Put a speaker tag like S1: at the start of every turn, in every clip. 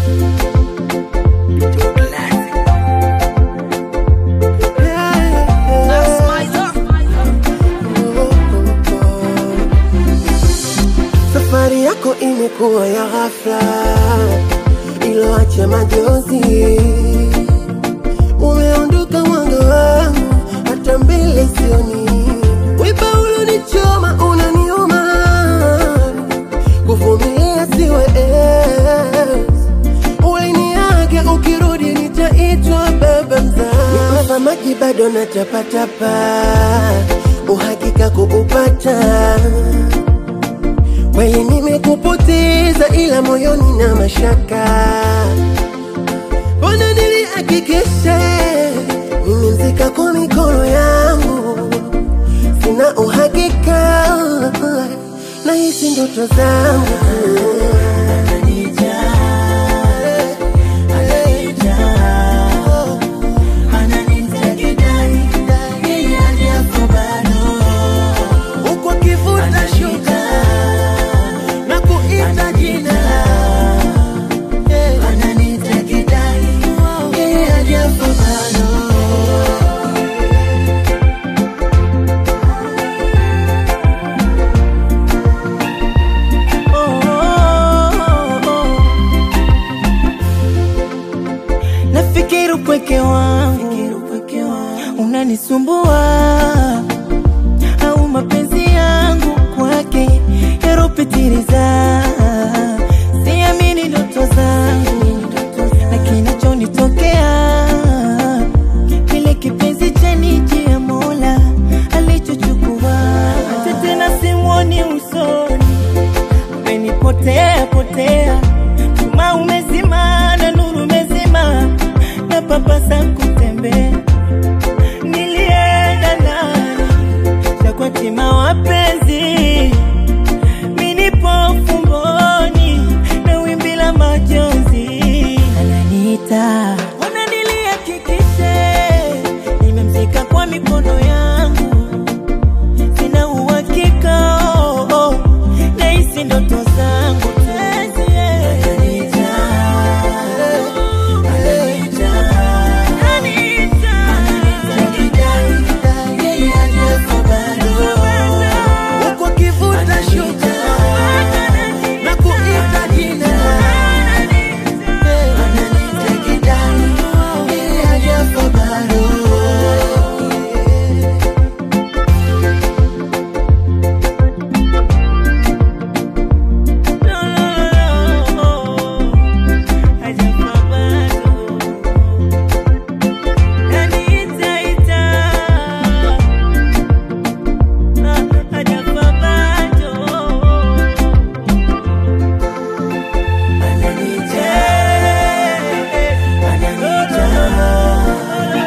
S1: Safari yako imekuwa ya ghafla, iloacha majozi. Umeondoka mwanga wangu, hata mbele sioni. Wiba ulonichoma unaniuma, kuvumilia siwezi. Uliniaga ukirudi nitaitwa baba mzaa. Nipa maji bado natapatapa, uhakika kuupata Kweli nimekupoteza ila moyoni na mashaka. Mbona nilihakikisha nimemzika kwa mikono yangu, sina uhakika na hizi ndoto zangu huku akivuta shuka na kuita jina
S2: Nafikiri upweke wangu unanisumbua, au mapenzi yangu kwake yaropitiliza. Siamini ndoto zangu na kinachonitokea, kile kipenzi cha nje ya Mola alichochukua, hata tena simwoni usoni umenipotea potea, chuma umezima na nuru umezima, na papasa kutembea. Nilienda ndani Chakwati wapenzi, minipo fumboni na wimbi la majonzi ananiita, ona nilihakikishe nimemzika kwa mikono yangu sina uhakika oh, oh, na hisi ndoto zangu Penzi, eh. Anita.
S1: huku akivuta shuka na kuita jina
S2: No, no, no, hajafa bado. Anita, ita. Ah, hajafa bado.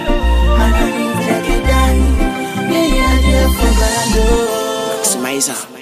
S3: Maximizer.